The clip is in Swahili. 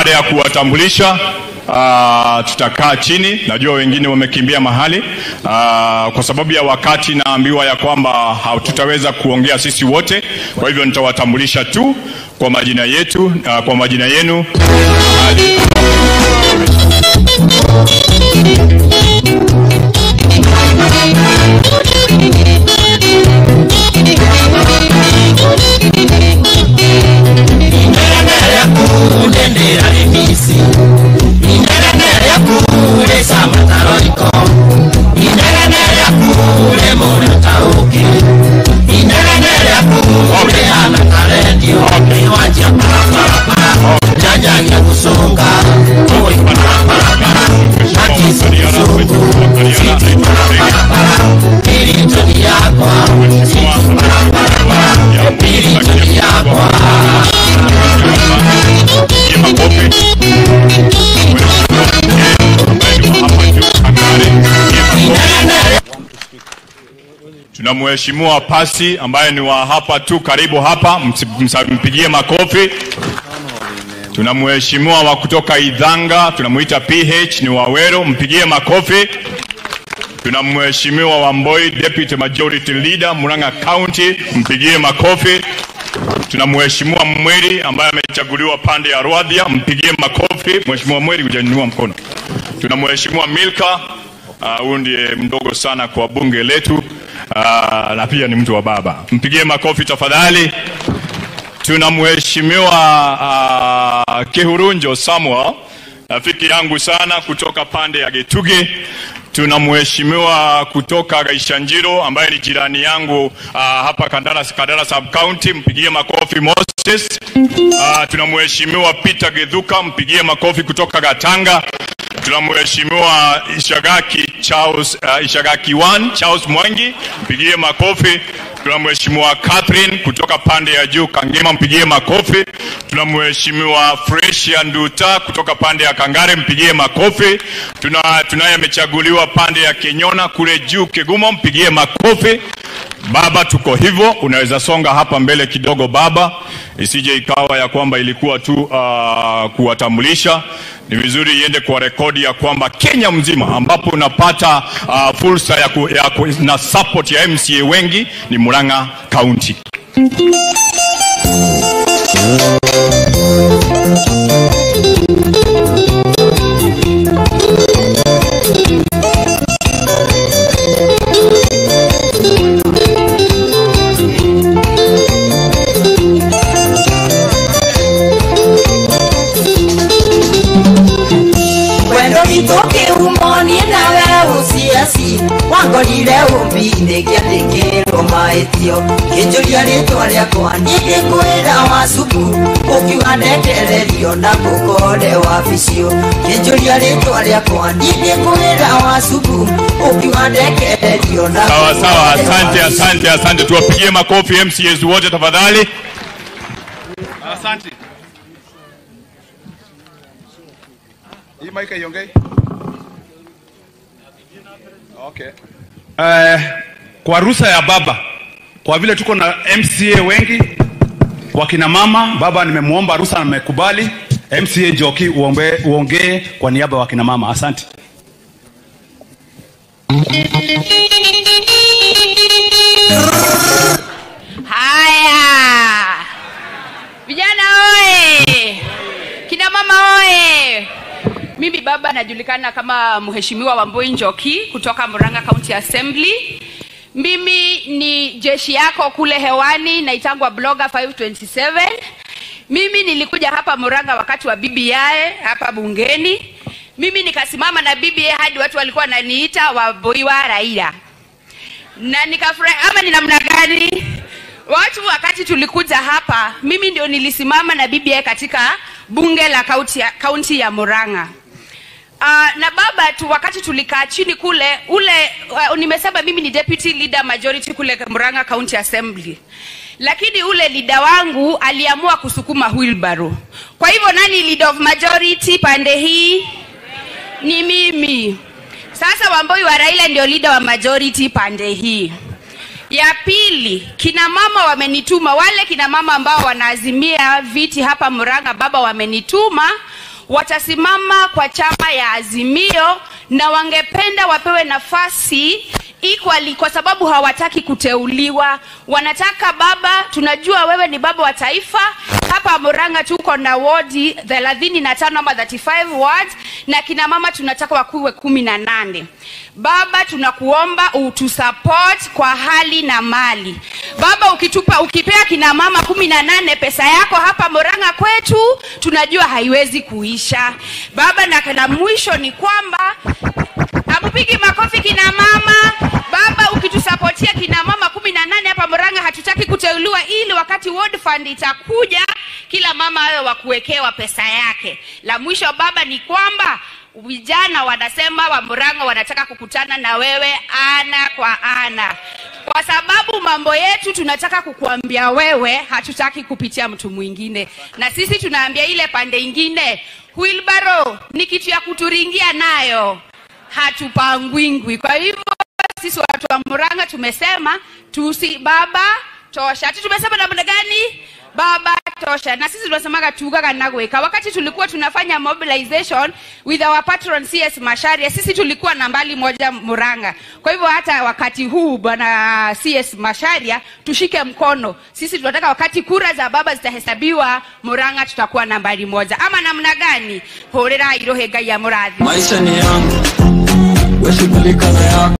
baada ya kuwatambulisha Uh, tutakaa chini. Najua wengine wamekimbia mahali uh, kwa sababu ya wakati, naambiwa ya kwamba hatutaweza kuongea sisi wote, kwa hivyo nitawatambulisha tu kwa majina yetu, uh, kwa majina yenu Tuna mheshimiwa Pasi ambaye ni wa hapa tu karibu hapa, mpigie makofi. Tuna mheshimiwa wa kutoka Idhanga tunamuita PH ni Wawero, mpigie makofi. Tuna mheshimiwa wa Mboi Deputy Majority Leader Murang'a County, mpigie makofi. Tuna mheshimiwa Mweri ambaye amechaguliwa pande ya Rwadhia, mpigie makofi. Mheshimiwa Mweri, hujanyanyua mkono. Tuna mheshimiwa Milka huyu uh, ndiye mdogo sana kwa bunge letu uh, na pia ni mtu wa baba, mpigie makofi tafadhali. Tuna mheshimiwa uh, Kihurunjo Samuel, rafiki yangu sana kutoka pande ya Getuge. Tuna mheshimiwa kutoka Gaishanjiro ambaye ni jirani yangu uh, hapa Kandara, Kandara sub county, mpigie makofi Moses. Uh, tuna mheshimiwa Peter Gedhuka, mpigie makofi kutoka Gatanga. Tuna mheshimiwa Ishagaki Charles, uh, Ishagaki 1 Charles Mwangi, mpigie makofi. Tuna mheshimiwa Catherine kutoka pande ya juu Kangema, mpigie makofi. Tuna mheshimiwa Fresia Nduta kutoka pande ya Kangare, mpigie makofi. Tuna tunaye amechaguliwa pande ya Kenyona kule juu Kegumo, mpigie makofi. Baba, tuko hivyo, unaweza songa hapa mbele kidogo baba, isije ikawa ya kwamba ilikuwa tu uh, kuwatambulisha. Ni vizuri iende kwa rekodi ya kwamba Kenya mzima ambapo unapata uh, fursa ya, ku, ya ku, na support ya MCA wengi ni Murang'a County. wangorire umbi-inĩ kĩandĩkĩrwo mahĩtio kĩnjũria rĩtwa rĩakwa nĩndĩkwĩra wa cukuru ũkiuga ndetererio na ngũkore wabicio kĩnjũria rĩtwa rĩakwa nĩndĩkwĩra wa cukuru ũkiuga ndetererio na Sawa sawa, asante asante asante, tuwapigie makofi MCAs wote tafadhali. Asante. Hii mic haiongei? Okay. Uh, kwa ruhusa ya baba, kwa vile tuko na MCA wengi wakina mama, baba nimemwomba ruhusa na nimekubali. MCA Njoki uombe, uongee kwa niaba ya wakina mama. Asante. Haya, vijana oye, kina mama oye. Mimi baba najulikana kama mheshimiwa Wambui Njoki kutoka Murang'a County Assembly. Mimi ni jeshi yako kule hewani, naitangwa blogger 527. Mimi nilikuja hapa Murang'a wakati wa BBI hapa bungeni. Mimi nikasimama na BBI hadi watu walikuwa wananiita Waboiwa Raila, na nikafurahi. Ama ni namna gani? Watu wakati tulikuja hapa, mimi ndio nilisimama na BBI katika bunge la kaunti ya, kaunti ya Murang'a. Uh, na baba tu wakati tulikaa chini kule ule uh, nimesema mimi ni deputy leader majority kule Murang'a County Assembly, lakini ule leader wangu aliamua kusukuma wheelbarrow. Kwa hivyo nani leader of majority pande hii? Ni mimi. Sasa Wamboi wa Raila ndio leader wa majority pande hii. Ya pili, kina mama wamenituma, wale kina mama ambao wanaazimia viti hapa Murang'a, baba wamenituma watasimama kwa chama ya Azimio na wangependa wapewe nafasi equally kwa sababu hawataki kuteuliwa. Wanataka baba, tunajua wewe ni baba wa taifa. Hapa Murang'a tuko na wodi thelathini na tano ama 35 wards na kina mama tunataka wakuwe kumi na nane. Baba, tunakuomba utusupport kwa hali na mali. Baba, ukitupa ukipea kina mama kumi na nane pesa yako hapa Murang'a kwetu, tunajua haiwezi kuisha. Baba, na la mwisho ni kwamba Hamupigi makofi kina mama. Baba, ukitusapotia kina mama kumi na nane hapa Murang'a, hatutaki kuteuliwa, ili wakati ward fund itakuja, kila mama awe wa kuwekewa pesa yake. La mwisho baba ni kwamba vijana wanasema wa Murang'a wanataka kukutana na wewe ana kwa ana, kwa sababu mambo yetu tunataka kukuambia wewe, hatutaki kupitia mtu mwingine, na sisi tunaambia ile pande ingine, wheelbarrow ni kitu ya kuturingia nayo hatupangwingwi. Kwa hivyo sisi watu wa Murang'a tumesema tusi baba tosha. Ati tumesema namna gani? Baba tosha. Na sisi tunasemaga tugaga nagweka. Wakati tulikuwa tunafanya mobilization with our patron CS Masharia, sisi tulikuwa nambali moja Murang'a. Kwa hivyo hata wakati huu bwana CS Masharia tushike mkono. Sisi tunataka wakati kura za baba zitahesabiwa Murang'a tutakuwa nambari moja. Ama namna gani? Horera irohe ngai ya murathi. maisha ni yangu, we shughulika na yako.